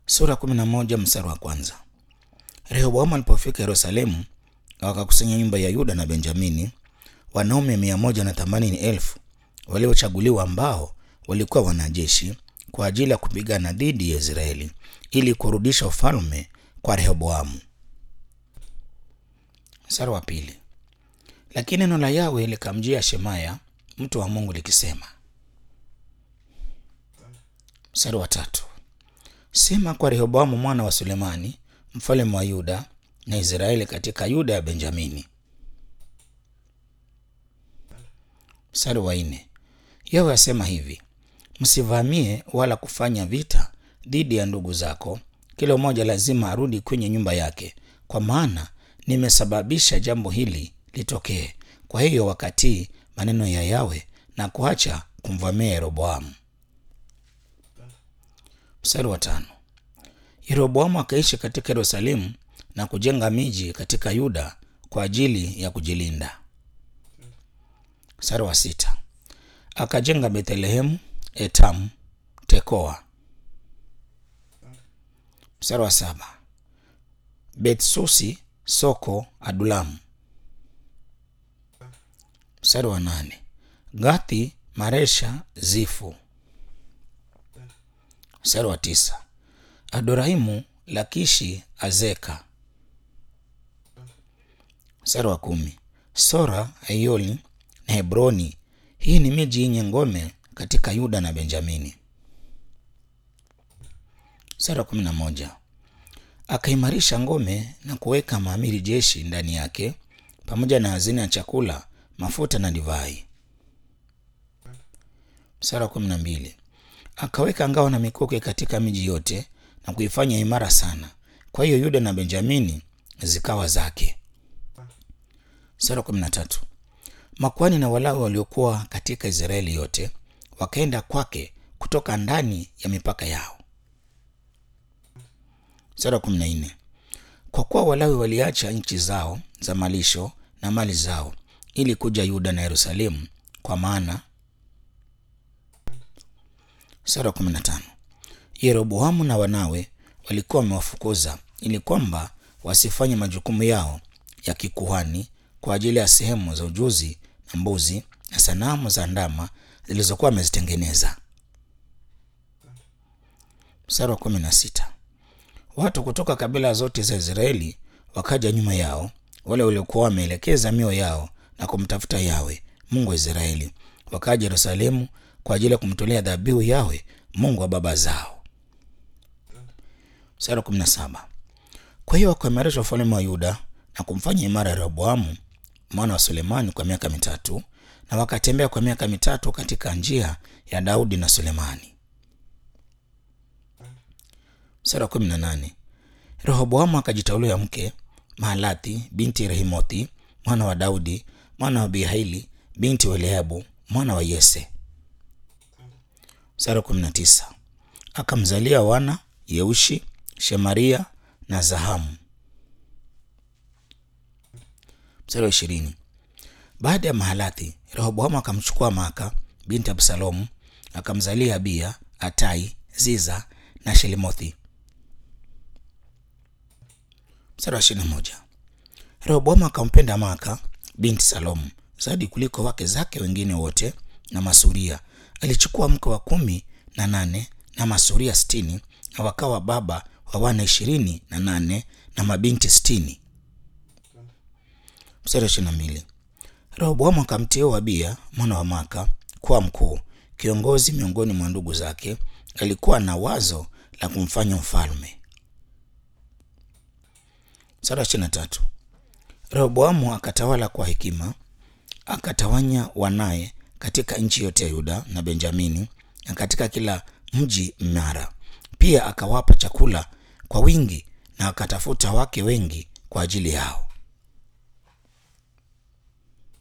Sura kumi na moja mstari wa kwanza. Rehoboamu alipofika Yerusalemu, wakakusanya nyumba ya Yuda na Benjamini wanaume mia moja na themanini elfu waliochaguliwa ambao walikuwa wanajeshi kwa ajili ya kupigana dhidi ya Israeli ili kurudisha ufalme kwa Rehoboamu. Mstari wa pili. Lakini neno la Yawe likamjia Shemaya mtu wa Mungu likisema. Mstari wa tatu. Sema kwa Rehoboamu mwana wa Sulemani mfalme wa Yuda na Israeli katika Yuda ya Benjamini. Mstari wa nne. Yawe asema hivi, msivamie wala kufanya vita dhidi ya ndugu zako, kila mmoja lazima arudi kwenye nyumba yake, kwa maana nimesababisha jambo hili litokee. Kwa hiyo wakatii maneno ya Yawe na kuacha kumvamia Yeroboamu. Mstari wa tano. Yeroboamu akaishi katika Yerusalemu na kujenga miji katika Yuda kwa ajili ya kujilinda. Mstari wa sita. Akajenga Bethlehemu, Etamu, Tekoa. Mstari wa saba. Betsusi, Soko, Adulamu. Mstari wa nane. Gathi, Maresha, Zifu. Mstari wa tisa. Adorahimu, Lakishi, Azeka. Mstari wa kumi. Sora, Ayoli na Hebroni. Hii ni miji yenye ngome katika Yuda na Benjamini. Mstari wa kumi na moja. Akaimarisha ngome na kuweka maamiri jeshi ndani yake pamoja na hazina ya chakula, mafuta na divai. Mstari wa kumi na mbili. Akaweka ngao na mikuki katika miji yote na kuifanya imara sana. Kwa hiyo Yuda na Benjamini zikawa zake. Mstari wa kumi na tatu. Makuhani na Walawi waliokuwa katika Israeli yote wakaenda kwake kutoka ndani ya mipaka yao. Mstari wa kumi na nne. Kwa kuwa Walawi waliacha nchi zao za malisho na mali zao ili kuja Yuda na Yerusalemu, kwa maana. Mstari wa kumi na tano. Yeroboamu na wanawe walikuwa wamewafukuza ili kwamba wasifanye majukumu yao ya kikuhani kwa ajili ya sehemu za ujuzi na mbuzi na sanamu za ndama zilizokuwa wamezitengeneza. Mstari wa kumi na sita. Watu kutoka kabila zote za Israeli wakaja nyuma yao, wale waliokuwa wameelekeza mioyo yao na kumtafuta Yawe Mungu wa Israeli, wakaja Yerusalemu kwa ajili ya kumtolea dhabihu Yawe Mungu wa baba zao. Mstari wa kumi na saba. Kwa hiyo wakaimarisha ufalme wa Yuda na kumfanya imara Rehoboamu mwana wa Sulemani kwa miaka mitatu, na wakatembea kwa miaka mitatu katika njia ya Daudi na Sulemani. Mstari wa kumi na nane. Rehoboamu akajitaulia mke Mahalathi binti Rehimothi mwana wa Daudi mwana wa Bihaili binti wa Eliabu mwana wa Yese. Mstari wa kumi na tisa. Akamzalia wana Yeushi, Shemaria na Zahamu. Mstari wa ishirini. Baada ya Mahalathi, Rehoboamu akamchukua Maaka binti Absalomu akamzalia Abia, Atai, Ziza na Shelimothi. Mstari wa ishirini na moja. Rehoboamu akampenda Maaka binti Salomu zaidi kuliko wake zake wengine wote na masuria. Alichukua mke wa kumi na nane na masuria sitini na wakawa baba wa wana ishirini na nane na mabinti sitini. Mstari wa ishirini na mbili. Rehoboamu akamteua Abia mwana wa Maaka kuwa mkuu kiongozi miongoni mwa ndugu zake. Alikuwa na wazo la kumfanya mfalme. Mstari wa ishirini na tatu. Rehoboamu akatawala kwa hekima, akatawanya wanaye katika nchi yote ya Yuda na Benjamini na katika kila mji mnara. Pia akawapa chakula kwa wingi na akatafuta wake wengi kwa ajili yao.